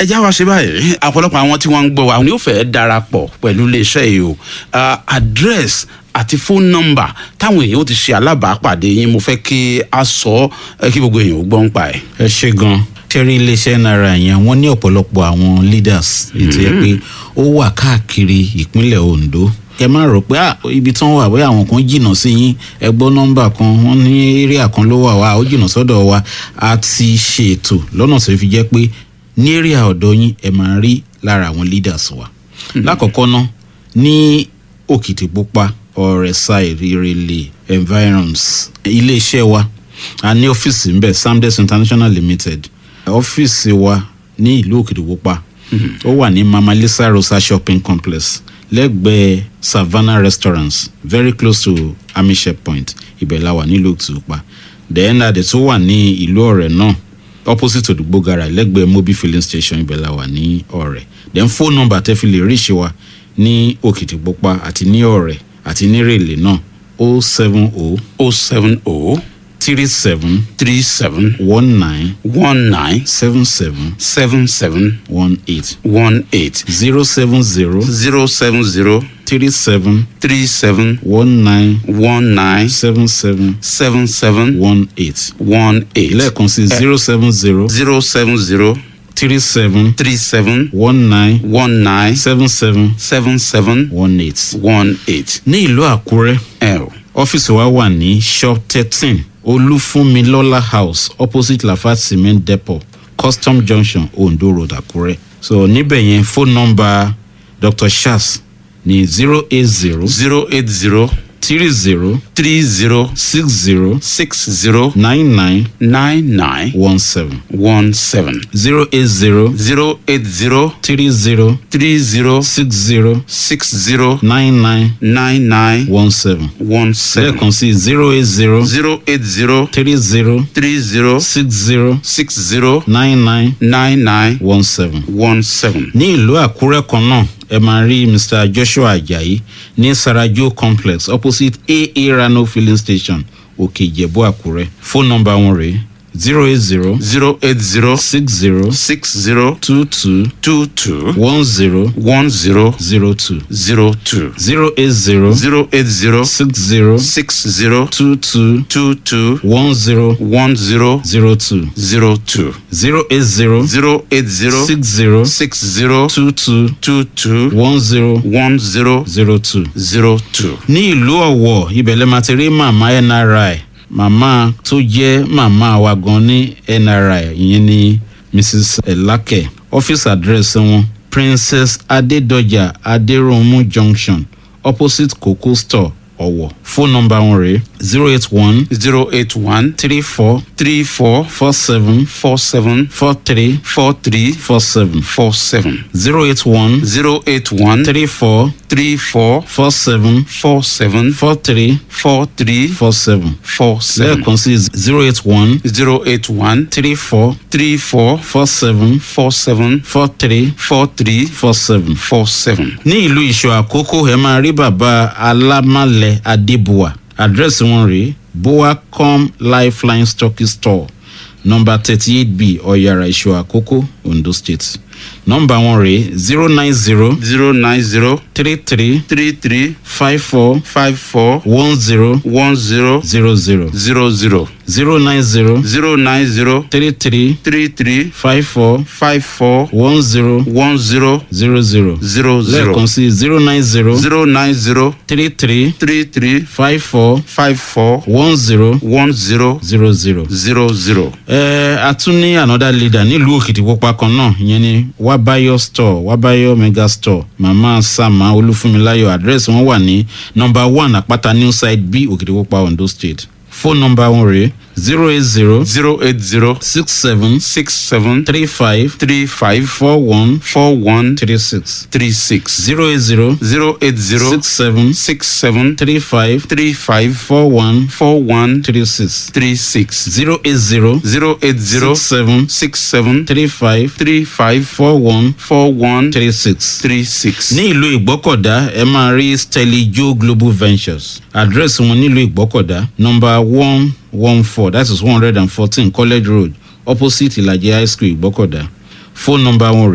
ẹ já wa ṣe báyìí ọ̀pọ̀lọpọ̀ àwọn tí wọ́n ń gbọ́ wa ni ó fẹ́ darapọ̀ pẹ̀lú iléeṣẹ́ yìí o Ah, address àti phone number táwọn èèyàn ó ti ṣe alábàápàdé yín mo fẹ́ kí a sọ ẹ kí gbogbo èèyàn ó gbọ́ ń pa ẹ̀. ẹ ṣe gan tẹ́rí iléeṣẹ́ náírà yẹn wọ́n ní ọ̀pọ̀lọpọ̀ àwọn leaders ètò yẹ pé ó wà káàkiri ìpínlẹ̀ ondo kẹ má rò pé ah, ibi tí wọ́n wà bóyá àwọn kan jìnnà sí yín ẹ gbọ́ nọ́mbà kan wọ́n ní area kan ló wà wá ó jìnnà sọ́dọ̀ wa a ti ṣe ètò lọ́nà tó fi jẹ́ pé ní area ọ̀dọ̀ yín ẹ máa rí lára àwọn leaders wa lákọ̀ọ́kọ́ ná ní òkìtìpupa ọ̀rẹ́sà ìrẹ̀lẹ̀ environs iléeṣẹ́ wa a ní ọ́fíìsì ń bẹ̀ samdes international limited ọ́fíìsì wa ní ìlú òkìtìpupa ó wà ní mama lisa rosa shopping complex lẹ́gbẹ̀ẹ́ savannah restaurants very close to amishe point ibẹ̀ la wà nílùú òkìtìpupa then adé tó wà ní ìlú ọ̀rẹ́ náà opposite odugbo gara lẹ́gbẹ̀ẹ́ mobi filling station ibẹ̀ la wà ní ọ̀rẹ́ then phone number tẹ́ fi lè rí ìṣe wa ní òkìtìpupa àti ní ọ̀rẹ́ àti ní rèlè náà o seven o o seven o three seven three seven one nine one nine seven seven seven seven one eight one eight zero seven zero zero seven zero three seven three seven one nine one nine seven seven seven seven one eight one eight lẹ́ẹ̀kan sí zero seven zero zero seven zero three seven three seven one nine one nine seven seven seven seven one eight. one eight. ní ìlú àkúrẹ́ ẹ o ọ́fíìsì wa wà ní shop thirteen olúfúnmilọ́lá house opposite lafat cement depot custom junction ondo road àkúrẹ́ so níbẹ̀ yẹn phone number dr shas ní zero eight zero zero eight zero three zero three zero six zero six zero nine nine nine nine one seven one seven zero eight zero zero eight zero three zero three zero six zero six zero nine nine nine nine one seven one seven lẹ́ẹ̀kan sí zero eight zero zero eight zero three zero three zero six zero six zero nine nine nine nine one seven. one seven. ní ìlú àkúrẹ́ kan náà ẹ máa rí mr joshua ajayi ní sarajo complex opposite aa rano filling station òkè ìjẹ̀bú àkúrẹ́ fóònù nọmba wọn rèé zero eight zero zero eight zero six zero six zero two two two two one zero one zero zero two zero two zero eight zero zero eight zero six zero six zero two two two two one zero one zero zero two zero two zero eight zero zero eight zero six zero six zero two two two two one zero one zero zero two. zero two. ní ìlú ọ̀wọ̀ ibẹ̀ lẹ́ máa ti rí màmá nri màmá tó jẹ́ màmá wa gan ní nri ìyẹn ní mrs elake office address wọn princess adédọjà adéròmù junction opposite coco store ọ̀wọ̀ phone number wọn rèé zero eight one zero eight one three four three four four seven four seven four three four three four seven four seven zero eight one zero eight one three four three four four seven four seven four three four three four seven four seven lẹ́ẹ̀kan sí zero eight one zero eight one three four three four four seven four seven four three four three four seven. four seven. ní ìlú ìṣọ àkókò ẹ máa rí bàbá alámàlẹ adébùwà àdírẹ́sì wọn rèé boacom lifeline stocky store nọmba thirty eight b ọ̀yàrá ìṣọ àkókò ondo state nọmba wọn rèé zero nine zero zero nine zero three three three three five four five four one zero one zero zero zero zero zero zero nine zero zero nine zero three three three three five four five four one zero one zero zero zero zero zero lẹ́ẹ̀kan sí zero nine zero zero nine zero three three three three five four five four one zero one zero zero zero. zero zero. ẹ a tún ní another leader nílùú òkìtìpupa kan náà ìyẹn ni wabayo store wabayo mega store mama sama olúfúnmiláyọ àdírẹ́sì wọn wà ní nọmba one àpáta new side b òkìtìpupa ondo state fóònù nọmba wọn rèé zero eight zero zero eight zero six seven six seven three five three five four one four one three six three six zero eight zero zero eight zero six seven six seven three five three five four one four one three six three six zero eight zero zero eight zero six seven six seven three five three five four one four one three six. three six. ní ìlú ìgbọ́kọ̀dá ẹ máa rí steli joe global ventures àdírẹ́sì wọn nílùú ìgbọ́kọ̀dá nọmba one one four that is one hundred and fourteen college road opposite ìlàjì high school ìgbọ́kọ̀dá fóònù nọmba wọn